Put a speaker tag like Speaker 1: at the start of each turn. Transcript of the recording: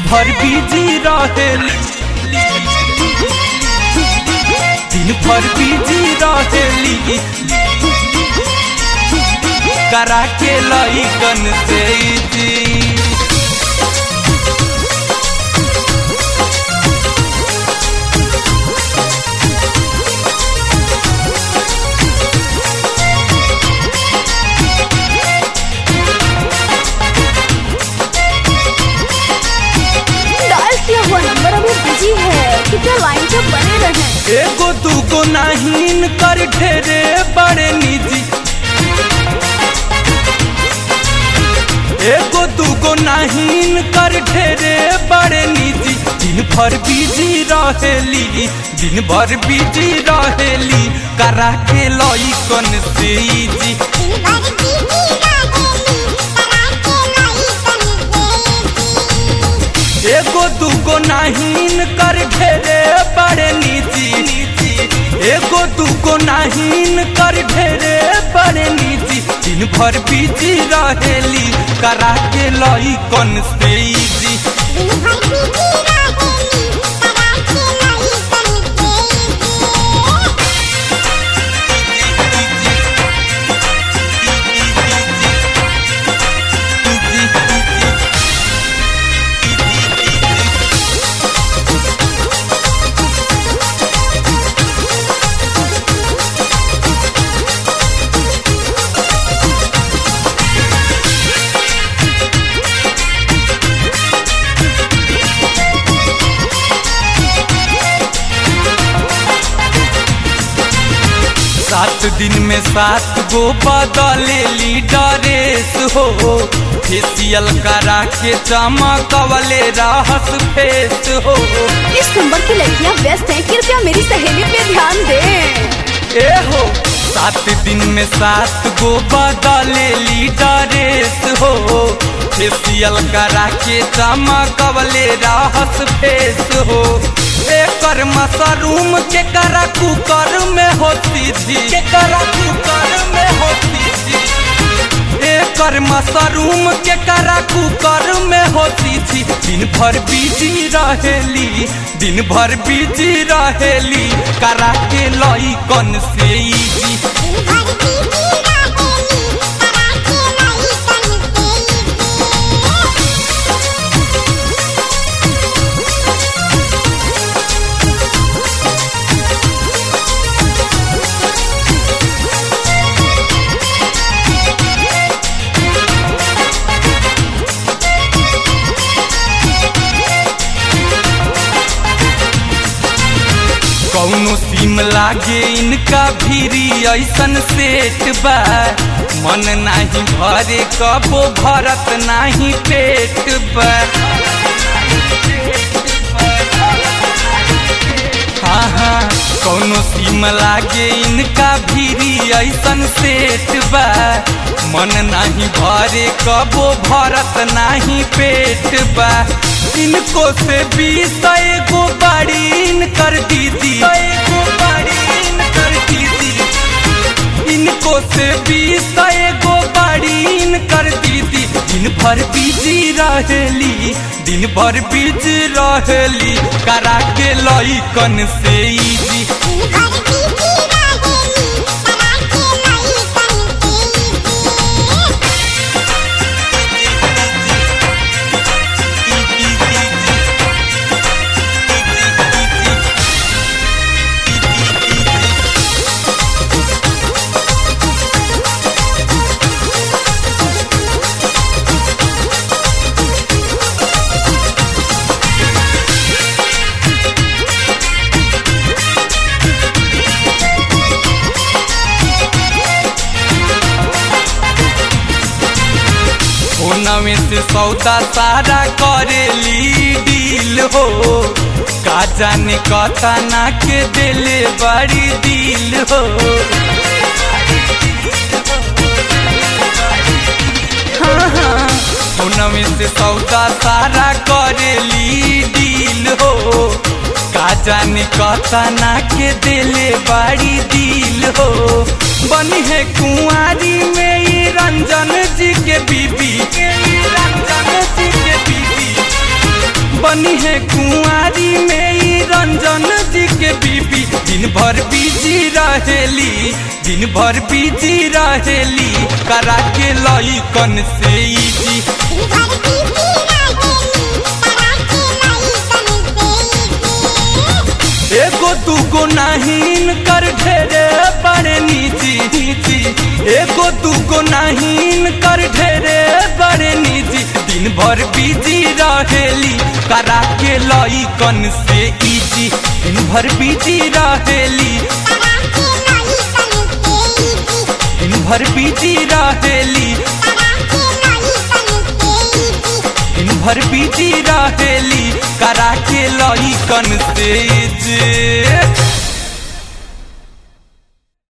Speaker 1: भर बिजी रहेली दिन भर बिजी रहेली करा के लइकन से जी
Speaker 2: डायल किया हुआ नंबर अभी बिजी है कृपया लाइन पे बने रहें
Speaker 1: एगो दूगो नाहीन कर ढेरे बड़े निजी एगो दूगो नाहीन कर ढेरे बड़े निजी दिन भर बिजी रहेली दिन भर बिजी रहेली करा के लइकन से जी एगो दूगो नाहीन कर ढेरे बड़े निजी एगो दूगो नाहीन कर ढेरे बड़े निजी दिन भर बिजी रहेली करा के लइकन से जी सात दिन में सात गो बदलेली ड्रेस हो फेसियल करा के चमकवले रहस फेस हो
Speaker 2: इस नंबर की लड़कियां व्यस्त हैं कृपया मेरी सहेली पे ध्यान दें
Speaker 1: ए हो सात दिन में सात गो बदलेली ड्रेस हो फेसियल करा के चमकवले रहस फेस हो एकर मशरूम के करा कुकर में होती थी के करा कुकर में होती थी एकर मशरूम के करा कुकर में होती थी दिन भर बिजी रहेली दिन भर बिजी रहेली करा के लइकन से जी कौनो सीम लागे इनका भीरी ऐसन सेट बा मन नाही भरे कबो भरत नाही पेट बा हाँ हाँ कौनो सीम लागे इनका भीरी ऐसन सेट बा मन नाही भरे कबो भरत नाही पेट बा इनको से बीस एगो बाड़ी इनकर दीदी एगो बाड़ी इनकर दीदी इनको से बीस एगो बाड़ी इनकर दीदी दिन भर बिजी रहेली दिन भर बिजी रहेली करा के लइकन से जी फोनवे से सौदा सारा करेली डील हो का जाने कथा ना के दिले बड़ी दिल हो हाँ, हाँ, फोनवे से सौदा सारा करेली डील हो का जाने कथा ना के दिले बड़ी दिल हो बनी है कुंवारी में ई रंजन जी के बीबी ई रंजन जी के बीबी रही है कुंवारी में ई रंजन जी के बीबी दिन भर बिजी रहेली दिन भर बिजी रहेली करा के लई कन से इजी एगो दूगो नाहीन कर ढेरे बड़े निजी निजी एगो दूगो नाहीन कर ढेरे बड़े निजी दिन भर बिजी रहेली करा के लई कन से इजी दिन भर बिजी रहेली दिन भर बिजी रहेली दिन भर बिजी रहेली करा के लई कन से जे